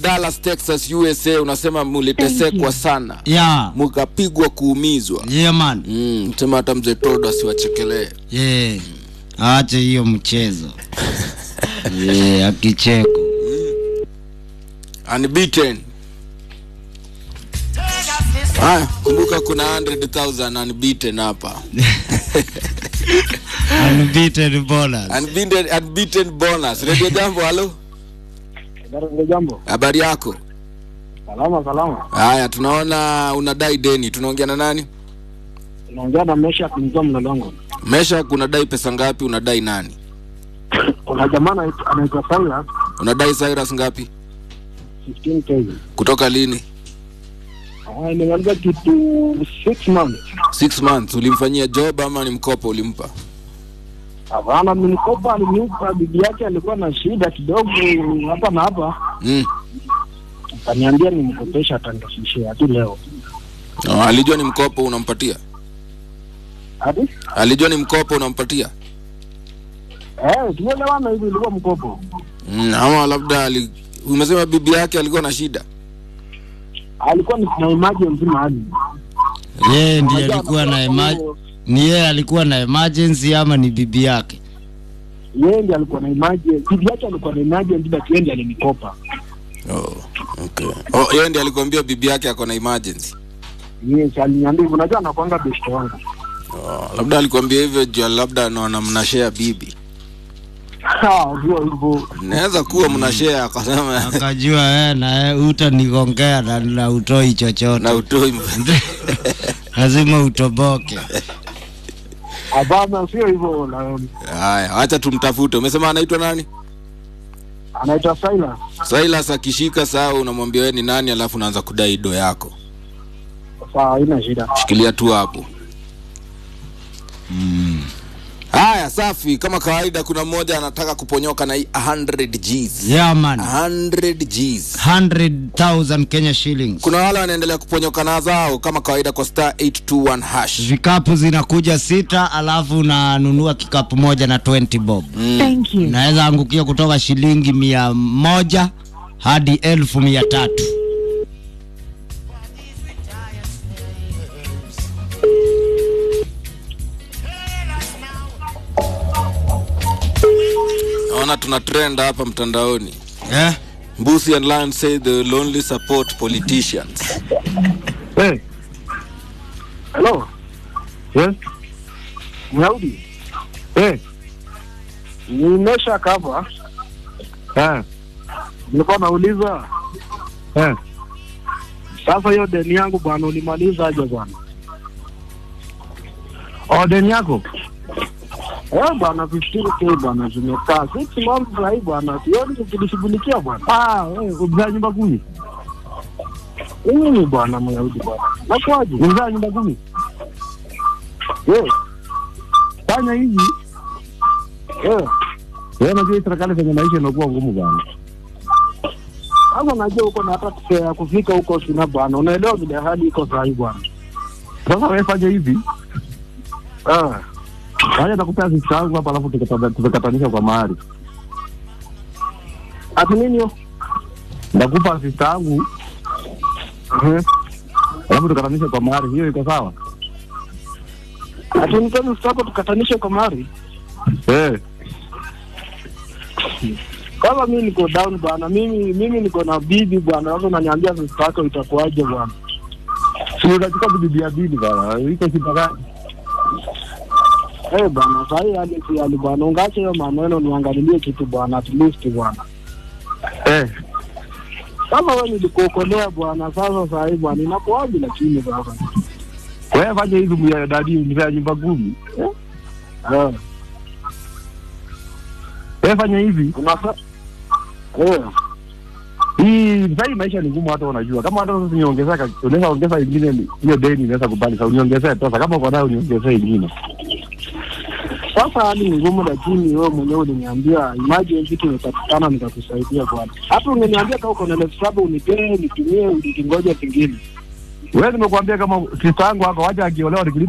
Dallas, Texas, USA unasema mulitesekwa sana Yeah. mukapigwa kuumizwa. Yeah, man. Mm, sema hata mzee Todo asiwachekelee. Yeah. Ache hiyo mchezo. yeah, akicheko. Unbeaten. Haya, kumbuka kuna 100,000 unbeaten hapa. Unbeaten bonus. Unbeaten, unbeaten bonus. Radio Jambo, halo. Ndio jambo. Habari yako? Salama salama. Haya, tunaona unadai deni. Tunaongea na nani? Naongea na Mesha kumtoa mlolongo. Mesha, unadai pesa ngapi? Unadai nani? Kuna jamaa anaitwa- anaitwa Silas Unadai Cyrus ngapi? 15k. Kutoka lini? Ah, nimeanza kitu 6 months. Six months. Ulimfanyia job ama ni mkopo ulimpa? Hapana, nilikopa alinipa, bibi yake alikuwa na shida kidogo hapa na hapa, Mm. akaniambia nimkopesha atanirudishia hadi leo. Oh, alijua ni mkopo unampatia? Hadi? Alijua ni mkopo unampatia? Eh, tumeelewana hivi ilikuwa mkopo. Mm, ama labda ali... umesema bibi yake alikuwa na shida. Alikuwa ni na emergency mahali. Yeye ndiye Unajua alikuwa na anakuwa ema kama- ni yeye alikuwa na emergency ama ni bibi yake? Yeye ndiye alikuwa na emergency, bibi yake alikuwa na emergency, but yeye ndiye alinikopa. Oh, okay. Oh, yeye ndiye alikwambia bibi yake ako na emergency. Yes, aliniambia hivyo. Unajua anakuanga best wangu. Oh, labda alikwambia hivyo juu labda naona mnashare bibi. Ah, ndio hivyo. Naweza kuwa mnashare akasema Akajua wewe na yeye utanigongea na, na utoi chochote. na utoi Lazima utoboke. Hapana, sio hivyo. na- Haya, acha tumtafute. Umesema anaitwa nani? Anaitwa Silas. Silas akishika saa unamwambia wewe ni nani, alafu unaanza kudai do yako. Sawa, haina shida. Shikilia tu hapo. Haya, safi. Kama kawaida, kuna mmoja anataka kuponyoka na hii 100 Gs. Yeah, man. 100 Gs. 100,000 Kenya shillings. Kuna wale wanaendelea kuponyoka na zao kama kawaida kwa star 821 hash. Vikapu zinakuja sita, alafu unanunua kikapu moja na 20 bob. Thank you. Unaweza angukia kutoka shilingi mia moja hadi elfu mia tatu. Naona tuna trend hapa mtandaoni. Eh? Mbusi and Lion say they will only support politicians. Hey. Hello. Yes. Myaudi. Eh. Nimesha kava. Eh. Nilikuwa nauliza. Eh. Sasa hiyo deni yangu bwana ulimaliza aje bwana? Oh, deni yako? Eh bwana 15k bwana zimekaa. Six months sasa hivi bwana. Sioni ukilishughulikia bwana. Ah, wewe umezaa nyumba kumi? Mimi bwana Myahudi bwana. Nakwaje? Umezaa nyumba kumi? Eh. Fanya hivi. Eh. Wewe unajua hii serikali zenye maisha inakuwa ngumu bwana. Sasa najua uko na hata pesa ya kufika huko sina bwana. Unaelewa vile hali iko saa hii bwana. Sasa wewe fanya hivi. Ah. Fanya nakupea sisi yangu hapa alafu tukata- tukatanisha kwa mahali. Ati nini hiyo? Nakupa sista yangu. Mhm. Alafu tukatanisha kwa mahali. Hiyo iko sawa? Ati nitaka sista yako tukatanishe kwa mahali? Eh. Kama mimi niko down bwana, mimi mimi niko na bibi bwana, sasa unaniambia sista yako itakuwaje bwana? Si unachukua bibi ya bibi bwana, iko shida gani? Eh bwana, sasa hii hali si hali bwana, ungache hiyo maneno niangalilie kitu bwana, at least bwana. Eh. Kama wewe nilikuokolea bwana, sasa sasa hii bwana inakuwaje lakini sasa? Wewe fanya hivi mya dadi mzee nyumba kumi. Eh? Eh. Wewe fanya hivi. Unafa Eh. Hii sasa hii maisha ni ngumu, hata unajua. Kama hata sasa niongezeka, unaweza ongeza ingine, hiyo deni inaweza kubali. Sasa uniongezee pesa, kama uko nayo uniongezee ingine. Sasa hali ni ngumu, lakini wewe mwenyewe uliniambia emergency tumepatikana, nitakusaidia bwana. Hata ungeniambia kama uko na elfu saba unipee nitumie, ukingoja pengine. Wewe nimekuambia kama sister yangu hapa, wacha akiolewa nikilipa